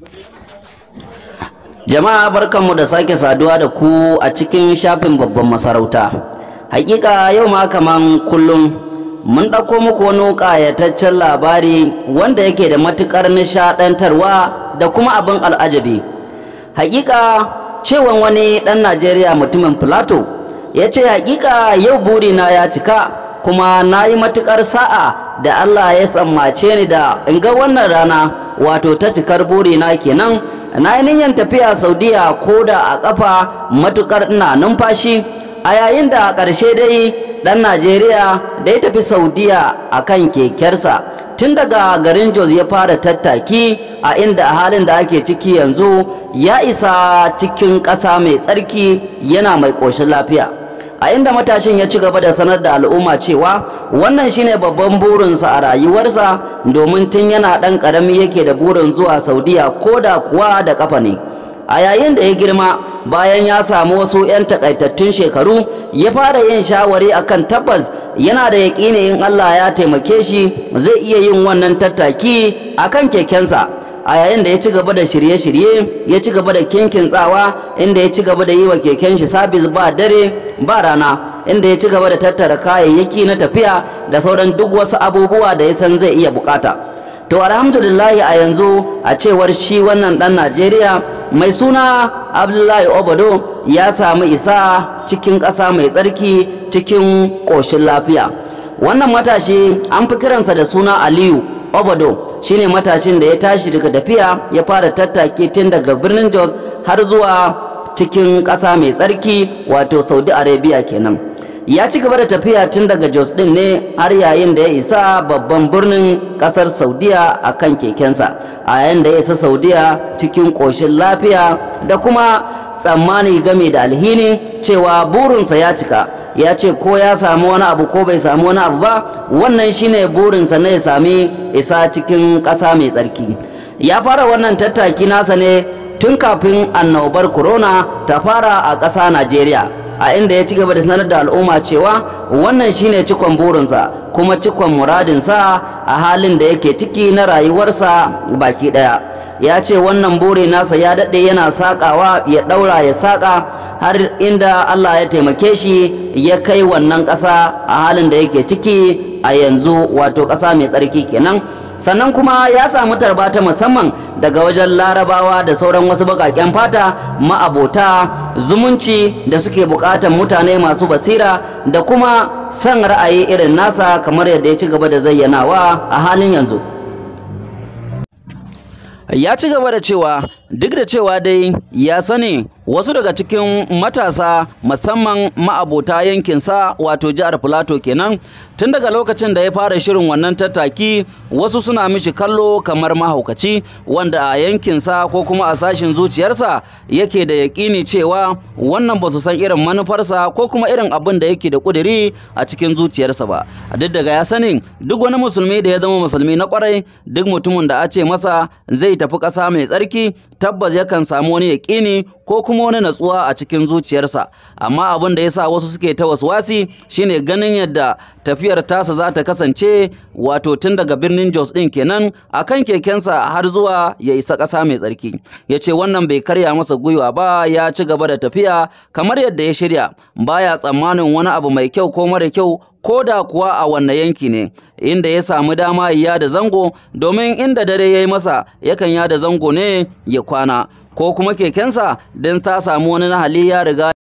Jama'a barkanmu da sake saduwa da ku a cikin shafin babban masarauta. Hakika yau ma kaman kullum mun ɗauko muku wani ƙayataccen labari wanda yake da matuƙar nishaɗantarwa da kuma abin al'ajabi. Hakika cewan wani ɗan Najeriya mutumin Filato ya ce hakika yau burina ya cika kuma na yi matuƙar sa'a da Allah ya tsammace ni da in ga wannan rana wato ta cikar burina kenan na yi niyyar tafiya saudiya ko da a ƙafa matuƙar ina numfashi a yayin da a ƙarshe dai ɗan najeriya da ya tafi saudiya a kan kekersa tun daga garin jos ya fara tattaki a inda a halin da ake ciki yanzu ya isa cikin ƙasa mai tsarki yana mai ƙoshin lafiya a inda matashin ya ci gaba da sanar da al'umma cewa wannan shine babban burinsa a rayuwarsa domin tun yana ɗan ƙarami yake da burin zuwa saudiya ko da kuwa da ƙafa ne a yayin da ya girma bayan ya samu wasu 'yan takaitattun shekaru ya fara yin shawari akan tabbas yana da yaƙini in allah ya taimake shi zai iya yin wannan tattaki akan kekensa a yayin da ya ci gaba da shirye-shirye ya ci gaba da kinkin tsawa inda ya ci gaba da yi wa keken shi sabis ba dare ba rana inda ya ci gaba da tattara kayayyaki na tafiya da sauran duk wasu abubuwa da ya san zai iya bukata to alhamdulillahi a yanzu a cewar shi wannan dan najeriya mai suna abdullahi obado ya samu isa cikin ƙasa mai tsarki cikin ƙoshin lafiya wannan matashi an fi kiransa da suna aliyu obado shine matashin da ya tashi daga tafiya ya fara tattaki tun daga birnin Jos har zuwa cikin ƙasa mai tsarki wato Saudi Arabia kenan ya ci gaba da tafiya tun daga Jos din ne har yayin da ya isa babban birnin ƙasar Saudiya a kan kekensa a yayin da ya isa Saudiya cikin ƙoshin lafiya da kuma tsammani game da alhini cewa burinsa ya cika ya ce ko ya samu wani abu ko bai samu wani abu ba wannan shine burinsa na ya sami isa cikin ƙasa mai tsarki ya fara wannan tattaki nasa ne tun kafin annobar corona ta fara a ƙasa najeriya a inda ya ci gaba da sanar da al'umma cewa wannan shine cikon burinsa kuma cikon muradinsa a halin da yake ciki na rayuwarsa baki ɗaya ya ce wannan buri nasa ya daɗe yana saƙawa ya ɗaura ya saƙa har inda Allah ya taimake shi ya kai wannan ƙasa a halin da yake ciki a yanzu wato ƙasa mai tsarki kenan sannan kuma ya samu tarba ta musamman daga wajen larabawa da sauran wasu baƙaƙen fata ma'abota zumunci da suke buƙatar mutane masu basira da kuma son ra'ayi irin nasa kamar yadda ya ci gaba da zayyanawa a halin yanzu ya ci gaba da cewa duk da cewa dai ya sani wasu daga cikin matasa musamman ma'abota yankinsa wato jihar filato kenan tun daga lokacin da ya fara shirin wannan tattaki wasu suna mishi kallo kamar mahaukaci wanda a yankinsa ko kuma a sashin zuciyarsa yake da yaƙini cewa wannan ba su san irin manufarsa ko kuma irin abin da yake da ƙudiri a cikin zuciyarsa ba duk daga ya sani duk wani musulmi da ya zama musulmi na kwarai duk mutumin da a ce masa zai tafi ƙasa mai tsarki tabbas yakan samu wani yaƙini ko kuma wani natsuwa a cikin zuciyarsa amma abin da yasa wasu suke ta waswasi shine ganin yadda tafiyar tasa za ta kasance wato tun daga birnin Jos din kenan akan kekensa har zuwa ya isa ƙasa mai tsarki ya ce wannan bai karya masa gwiwa ba ya ci gaba da tafiya kamar yadda ya shirya baya tsammanin wani abu mai kyau ko mara kyau ko da kuwa a wanne yanki ne inda ya samu dama ya da zango domin inda dare ya yi masa yakan ya da zango ne ya kwana ko kuma kekensa don ta samu wani nahali ya riga